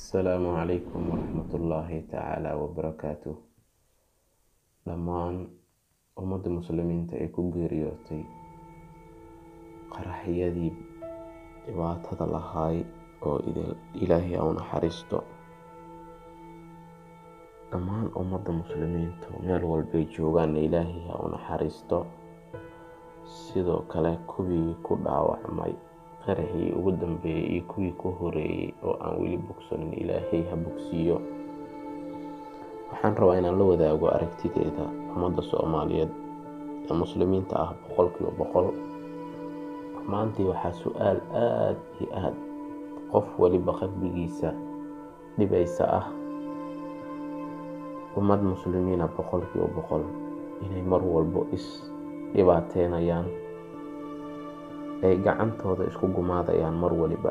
asalaamu calaykum waraxmatullaahi tacaala wabarakaatu dhammaan ummadda muslimiinta ee ku geeriyootay qaraxyadii dhibaatada lahaay oo ilaahay au naxariisto dhammaan ummadda muslimiinta meel walbay joogaanna ilaahay ha u naxariisto sidoo kale kuwii ku dhaawacmay qaraxii ugu dambeeyey iyo kuwii ku horeeyey oo aan weli bogsanin ilaahay ha bogsiiyo waxaan rabaa inaan la wadaago aragtideeda ummadda soomaaliyeed ee muslimiinta ah boqolkiiba boqol maantii waxaa su-aal aada iyo aada qof waliba qalbigiisa dhibaysa ah ummad muslimiina boqolkiiba boqol inay mar walbo is dhibaateynayaan ay gacantooda isku gumaadayaan mar waliba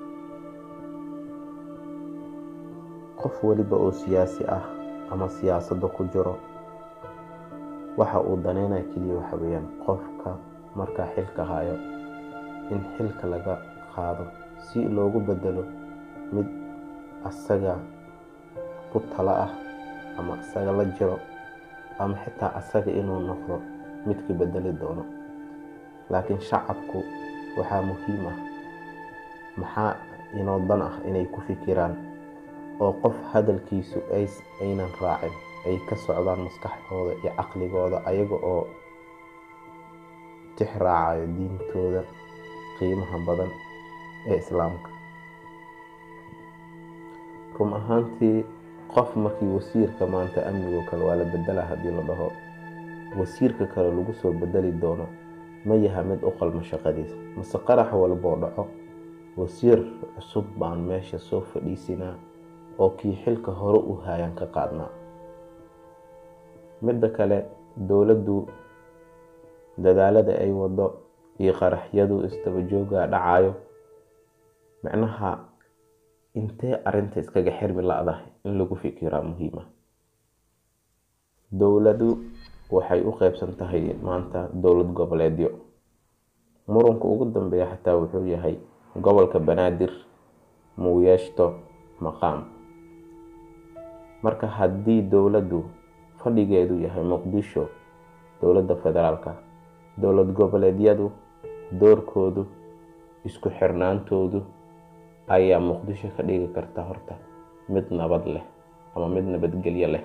qof waliba oo siyaasi ah ama siyaasadda ku jiro waxa uu daneynaya keliya waxa weeyaan qofka markaa xilka hayo in xilka laga qaado si loogu bedelo mid asaga ku talo ah ama asaga la jiro ama xitaa asaga inuu noqdo midka bedeli doono laakiin shacabku waxaa muhiim ah maxaa inoo dan ah inay ku fikiraan oo qof hadalkiisu aynan raacin ay ka socdaan maskaxdooda iyo caqligooda ayaga oo tix raacayo diintooda qiimaha badan ee islaamka run ahaantii qof markii wasiirka maanta amnigoo kale waa la bedela haddii la dhaho wasiirka kale lagu soo bedeli doono ma yaha mid u qalmo shaqadiisa mase qarax walboo dhaco wasiir cusub baan meesha soo fadhiisinaa oo kii xilka hore u haayaan ka qaadnaa midda kale dowladdu dadaalada ay wado iyo qaraxyadu isdabajooga dhacayo micnaha intee arinta iskaga xirmi la-dahay in lagu fikiraa muhiima dowladu waxay u qeybsan tahay maanta dowlad goboleedyo muranka ugu dambeeya xataa wuxuu yahay gobolka banaadir muu yeeshto maqaam marka haddii dowladdu fadhigeedu yahay muqdisho dowladda federaalka dowlad goboleedyadu doorkoodu isku xirnaantoodu ayaa muqdisho ka dhigi karta horta mid nabad leh ama mid nabadgelyo leh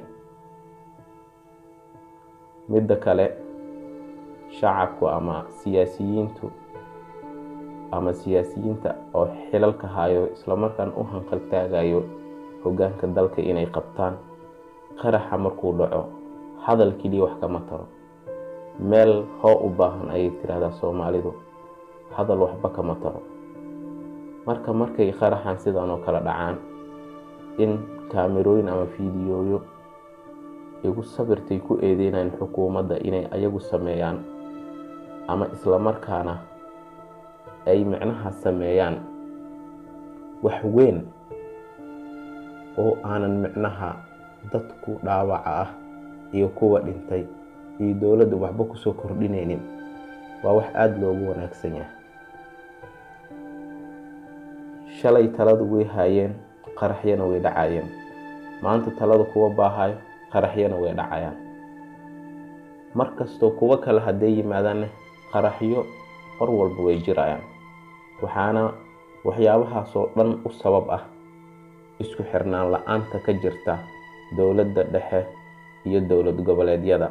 midda kale shacabku ama siyaasiyiintu ama siyaasiyiinta oo xilalka hayo islamarkaan u hanqaltaagayo hogaanka dalka inay qabtaan qaraxa markuu dhaco hadal keliya wax kama taro meel hoo u baahan ayay tirahdaa soomaalidu hadal waxba kama taro marka markay qaraxan sidan oo kale dhacaan in kaamerooyin ama fiidiyooyo igu sabirtay ku eedeynayaan xukuumadda inay ayagu sameeyaan ama islamarkaana ay micnaha sameeyaan wax weyn oo aanan micnaha dadku dhaawaca ah iyo kuwa dhintay iyo dowladda waxba kusoo kordhinaynin waa wax aada loogu wanaagsan yahay shalay taladu way haayeen qaraxyana way dhacayeen maanta talada kuwa baahayo qaraxyana way dhacayaan mar kastoo kuwo kale hadday yimaadaanne qaraxyo mar walba way jirayaan waxaana waxyaabahaasoo dhan u sabab ah isku xirnaan la-aanta ka jirta dowladda dhexe iyo dowlad goboleedyada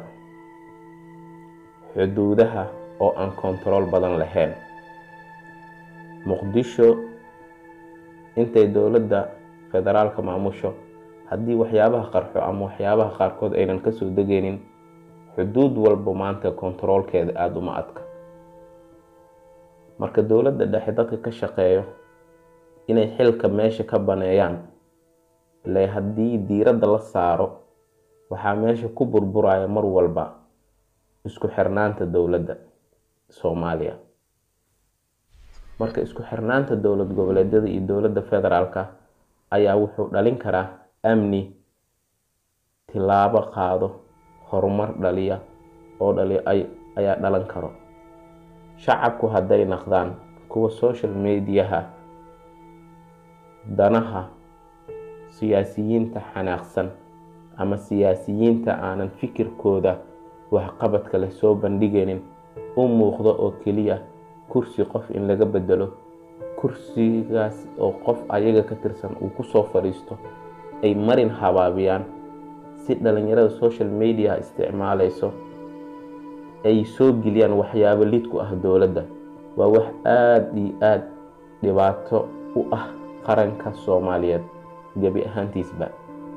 xuduudaha oo aan kontarool badan lahayn muqdisho intay dowladda federaalka maamusho haddii waxyaabaha qarxo ama waxyaabaha qaarkood aynan kasoo degaynin xuduud walba maanta kontaroolkeeda aada uma adka marka dowladda dhexe dadka ka shaqeeyo inay xilka meesha ka baneeyaan le haddii diiradda la saaro waxaa meesha ku burburaya mar walba isku xirnaanta dowladda soomaaliya marka isku xirnaanta dowlad goboleedyada iyo dowladda federaalka ayaa wuxuu dhalin karaa amni tilaabo qaado horumar dhaliya oo dhali ayaa dhalan karo shacabku hadday naqdaan kuwa social mediaha danaha siyaasiyiinta xanaaqsan ama siyaasiyiinta aanan fikirkooda waxqabadka leh soo bandhigaynin u muuqdo oo keliya kursi qof in laga bedelo kursigaas oo qof ayaga ka tirsan uu kusoo fadhiisto ay marin habaabiyaan si dhalinyarada social media isticmaalayso ay soo geliyaan waxyaabo lid ku ah dowladda waa wax aada iyo aada dhibaato u ah qaranka soomaaliyeed gebi ahaantiisba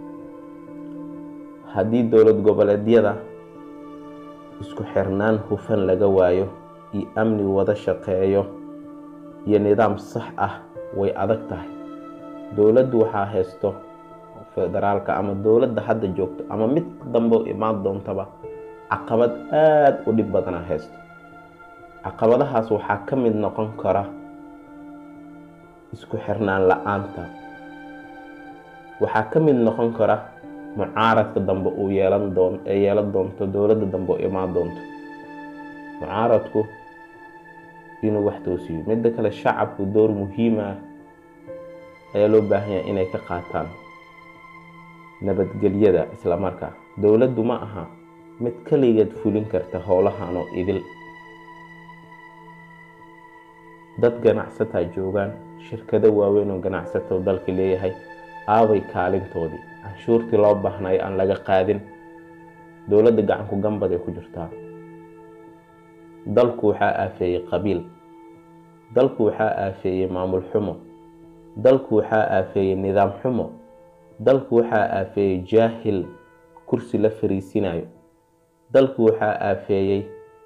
haddii dowlad goboleedyada isku xirnaan hufan laga waayo iyo amni wada shaqeeyo iyo nidaam sax ah way adag tahay dowladdu waxaa haysto federaalka ama dowladda hadda joogto ama mid dambe imaan doontaba caqabad aada u dhib badana haysto caqabadahaas waxaa ka mid noqon kara isku xirnaan la-aanta waxaa ka mid noqon kara mucaaradka dambe uu yeelan doon ee yeelan doonto dowladda dambe u imaan doonto mucaaradku inuu wax toosiyo midda kale shacabku door muhiim ah ayaa loo baahan yahay inay ka qaataan nabadgelyada islamarkaa dowladdu ma aha mid kaligeed fulin karta howlahan oo idil dad ganacsataa joogaan shirkado waaweyn oo ganacsato dalka leeyahay aabay kaalintoodii canshuurtii loo baahnayo aan laga qaadin dowladda gacanku gambad ay ku jirtaa dalku waxaa aafeeyey qabiil dalku waxaa aafeeyey maamul xumo dalku waxaa aafeeyey nidaam xumo dalku waxaa aafeeyey jaahil kursi la fariisinayo dalku waxaa aafeeyey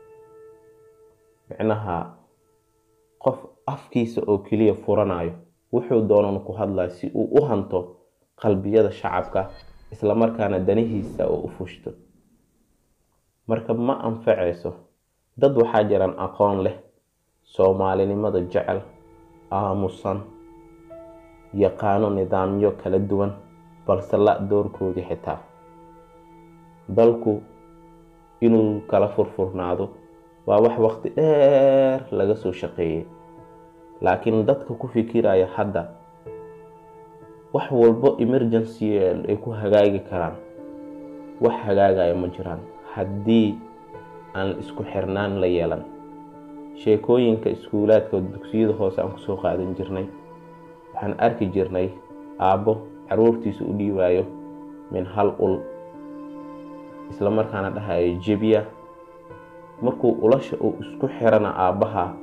micnaha qof afkiisa oo keliya furanayo wuxuu doonan ku hadlaya si uu u hanto qalbiyada shacabka islamarkaana danihiisa oo u fushto marka ma anfacayso dad waxaa jiran aqoon leh soomaalinimada jecel aamusan yaqaano nidaamyo kala duwan balse la doorkoodii xitaa dalku inuu kala furfurnaado waa wax waqti dheer laga soo shaqeeyey laakiin dadka ku fikiraya hadda wax walbo emergency ay ku hagaagi karaan wax hagaagaya ma jiraan haddii aan isku xirnaan la yeelan sheekooyinka iskuulaadka dugsiyada hoose aan kusoo qaadan jirnay waxaan arki jirnay aabbo caruurtiisa u dhiibaayo min hal ul isla markaana dhahayo jebiya markuu ulasha uu isku xirana aabbaha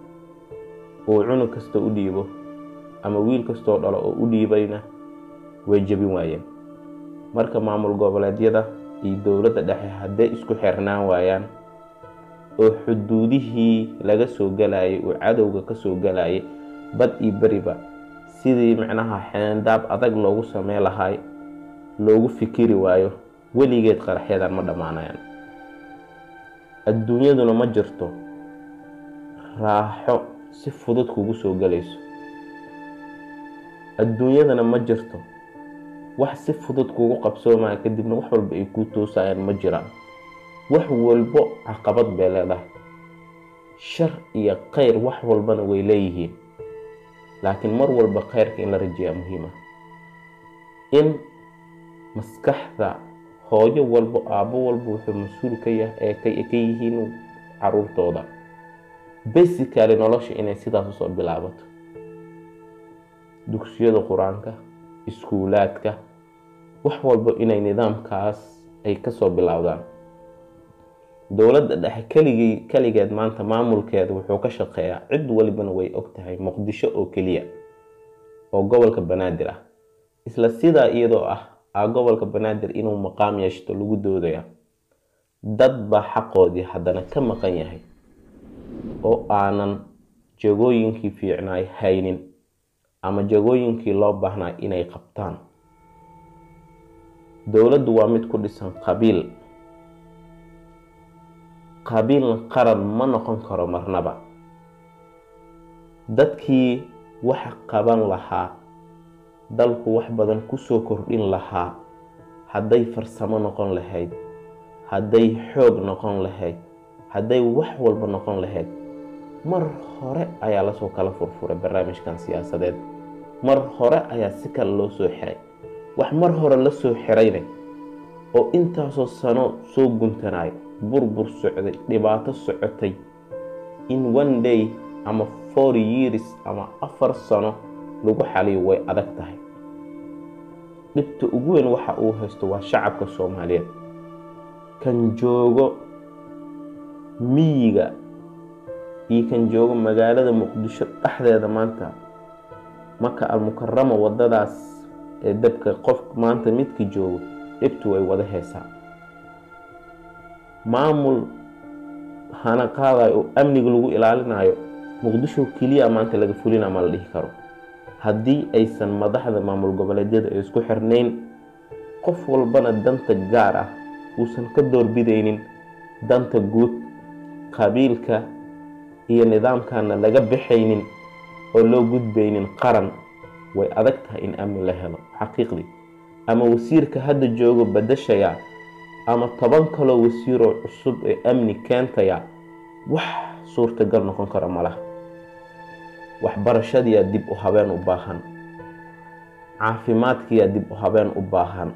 uu cunug kasta u dhiibo ama wiil kastoo dhalo oo u dhiibayna way jebin waayeen marka maamul goboleedyada iyo dowladda dhexe hadday isku xirnaan waayaan oo xuduudihii laga soo galayay uu cadowga ka soo galayay bad iyo beriba sidii micnaha xeendaab adag loogu samey lahay loogu fikiri waayo weligeed qaraxyadan ma dhammaanayaan adduunyaduna ma jirto raaxo si fudud kugu soo galayso adduunyadana ma jirto wax si fudud kugu qabsoomaya kadibna wax walba ay kuu toosayaan ma jiraan wax walbo caqabad bay leedahay shar iyo khayr wax walbana way leeyihiin laakiin mar walba khayrka in la rajeeyaa muhiima in maskaxda hooyo walbo aabbo walba wuxuu mas-uul ka yah ee ka yihiin caruurtooda basically nolosha inay sidaas usoo bilaabato dugsiyada qur-aanka iskuulaadka wax walbo inay nidaamkaas ay kasoo bilowdaan dowladda dhexe keligii keligeed maanta maamulkeeda wuxuu ka shaqeeyaa cid walibana way og tahay muqdisho oo keliya oo gobolka banaadir ah isla sidaa iyadoo ah a gobolka banaadir inuu maqaam yeeshto lagu doodaya dad baa xaqoodii haddana ka maqan yahay oo aanan jagooyinkii fiicnaay haynin ama jagooyinkii loo baahnaa inay qabtaan dowladdu waa mid ku dhisan qabiil qabiilna qaran ma noqon karo marnaba dadkii wax qaban lahaa dalku wax badan kusoo kordhin lahaa hadday farsamo noqon lahayd hadday xoog noqon lahayd hadday wax walba noqon lahayd mar hore ayaa lasoo kala furfuray barnaamijkan siyaasadeed mar hore ayaa si kale loo soo xiray wax mar hore la soo xiraynay oo intaasoo sano soo guntanaay burbur socday dhibaato socotay in one day ama four years ama afar sano lagu xaliyo way adag tahay dhibta ugu weyn waxa uu haysto waa shacabka soomaaliyeed kan joogo miyiga iyo kan joogo magaalada muqdisho dhexdeeda maanta maka almukarama wadadaas ee dabka qof maanta midka joogo dhibtu way wada heesaa maamul hana qaadayo oo amniga lagu ilaalinayo muqdisho keliya maanta laga fulina ma la dhihi karo haddii aysan madaxda maamul goboleedyada ay isku xirnayn qof walbana danta gaar ah uusan ka doorbidaynin danta guud qabiilka iyo nidaamkana laga baxaynin oo loo gudbaynin qaran way adag tahay in amni la helo xaqiiqdii ama wasiirka hadda joogo badashaya ama toban kaloo wasiiroo cusub ee amni keentaya wax suurtagal noqon kara malaha waxbarashadiyaa dib u habeen u baahan caafimaadkiyaa dib u habeen u baahan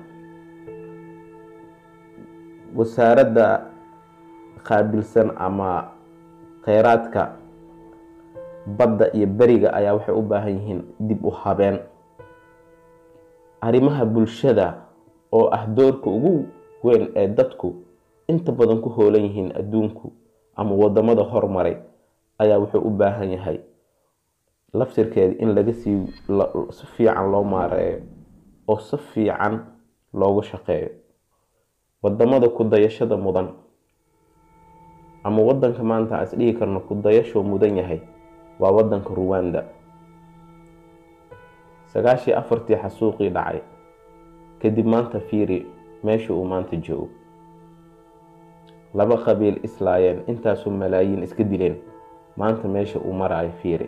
wasaaradda qaabilsan ama kheyraadka badda iyo beriga ayaa waxay u baahan yihiin dib u habeen arrimaha bulshada oo ah doorka ugu weyn ee dadku inta badan ku hoolan yihiin adduunku ama wadamada hormaray ayaa wuxuu u baahan yahay laftirkeeda in laga sii si fiican loo maareeyo oo si fiican loogu shaqeeyo wadamada ku dayashada mudan ama wadanka maanta aan isdhihi karno ku dayashoo mudan yahay waa wadanka ruwanda sagaashii afartii xasuuqii dhacay kadib maanta fiiri meesha uu maanta joogo laba qabiil islaayeen intaasoo malaayiin iska dileen maanta meesha uu maraayo fiiri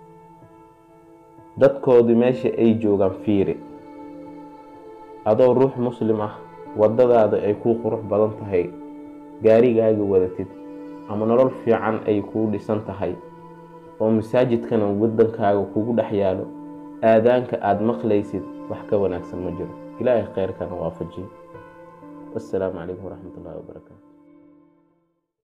dadkoodii meesha ay joogaan fiiri adoo ruux muslim ah wadadaada ay kuu qurux badan tahay gaarigaaga wadatid ama nolol fiican ay kuu dhisan tahay oo masaajidkana wadankaaga kugu dhex yaalo aadaanka aada maqlaysid wax ka wanaagsan ma jiro ilaahay kheyrkana waafajiyo wassalaamu calaykum waraxmat ullahi wabarakaatu